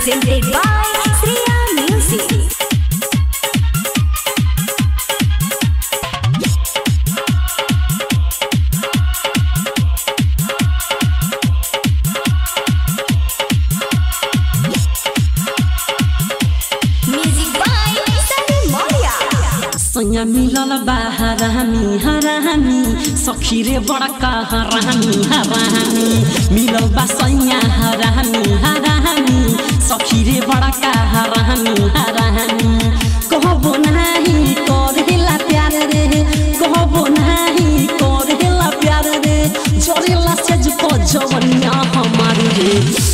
presented by Sriya Music. Music by Sunny Moria. सैया मिलल बाहर हामी हरामी सखी रे बड़का हरामी हरामी मिलल बा सैया हरामी हरामी सखी रे बड़का हरामी हरामी कहबो नाही करेला प्यार रे कहबो नाही करेला प्यार रे जरेला से जुको जवनिया हमार रे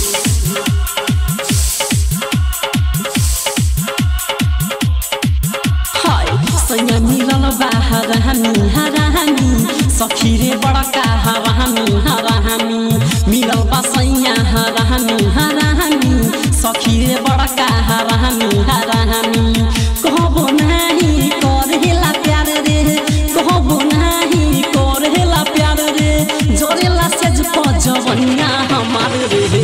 हाय सैया मिलल बाहर हामी हरामी सखी रे बड़का हरामी हरामी मिलल बा सैया हरामी हरामी सखी रे बड़का हरामी हरामी कहबो नाही करेला प्यार रे कहबो नाही करेला प्यार रे जरेला से जवनिया हमार रे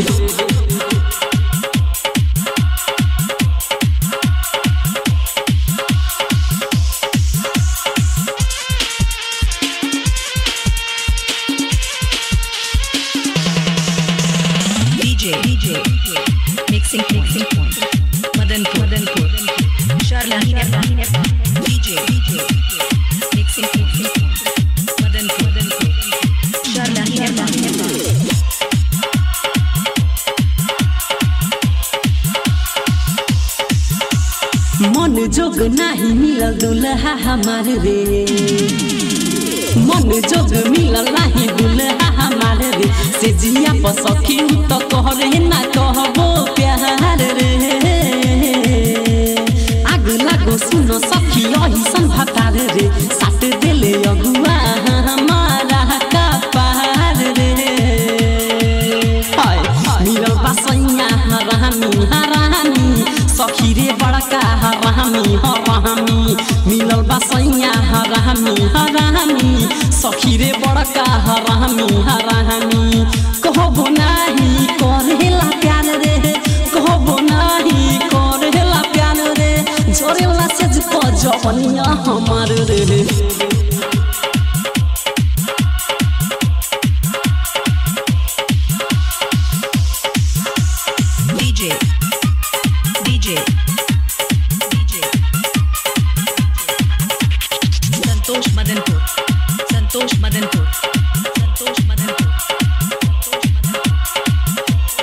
DJ, DJ, mixing, mixing point. Madanpur, Madanpur, Sharlahin FM. DJ, DJ, mixing, mixing point. Madanpur, Madanpur, Sharlahin FM. मन जोग नाही मिलल दुल्हा हमार रे मन जोग मिलल नाही दुल्हा हमार रे से जिया पर सखी तो कहरे ना कहबो प्यार रे आग लागो सुनो सखी यही सन भतार रे साट देले अगुआ हमारा का पार रे हाय मिलल बा सैया हरामी हरामी सखी रे बड़का हरामी हरामी मिलल बा सैया हरामी हरामी सखी रे बड़का हरामी हरामी कहबो नाही करेला प्यार रे कहबो नाही करेला प्यार रे जोरेला से जवनिया हमार रे DJ, DJ, DJ. Santosh Madanpur, Santosh Madanpur, Santosh Madanpur, Santosh Madanpur.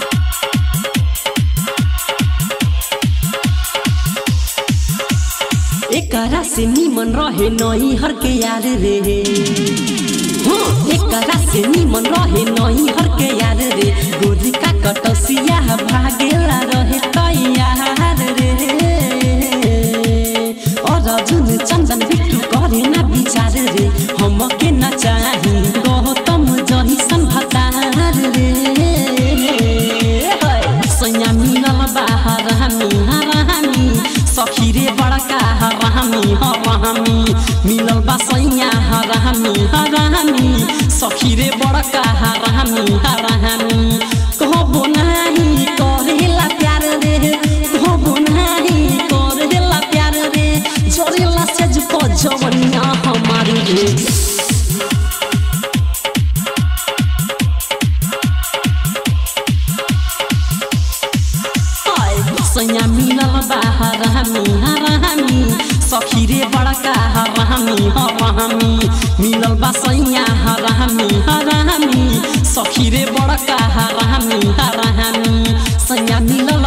एकरा से निमन रहे नई हर के यार रे हाँ एकरा से निमन रहे नई हर के यार रे गोरी का कटसिया भागेला रहे तैयार रे और अर्जुन चंदन बिट्टू करे ना विचार रे हम के ना चाही गौतम जही सन भतार रे सैया मिलल बाहर हामी हरामी सखी रे बड़का हरामी हरामी मिलल बा सैया हरामी हरामी सखी रे बड़का हरामी हरामी कहबो नाही करेला प्यार रे कहबो नाही करेला प्यार रे जरेला से जुको जवनिया हमार रे हाय सैया मिलल बाहर हामी हरामी सखी रे बड़का हरामी हरामी मिलल बा सैया हरामी हरामी सखी रे बड़का हरामी हरामी सैया मिलल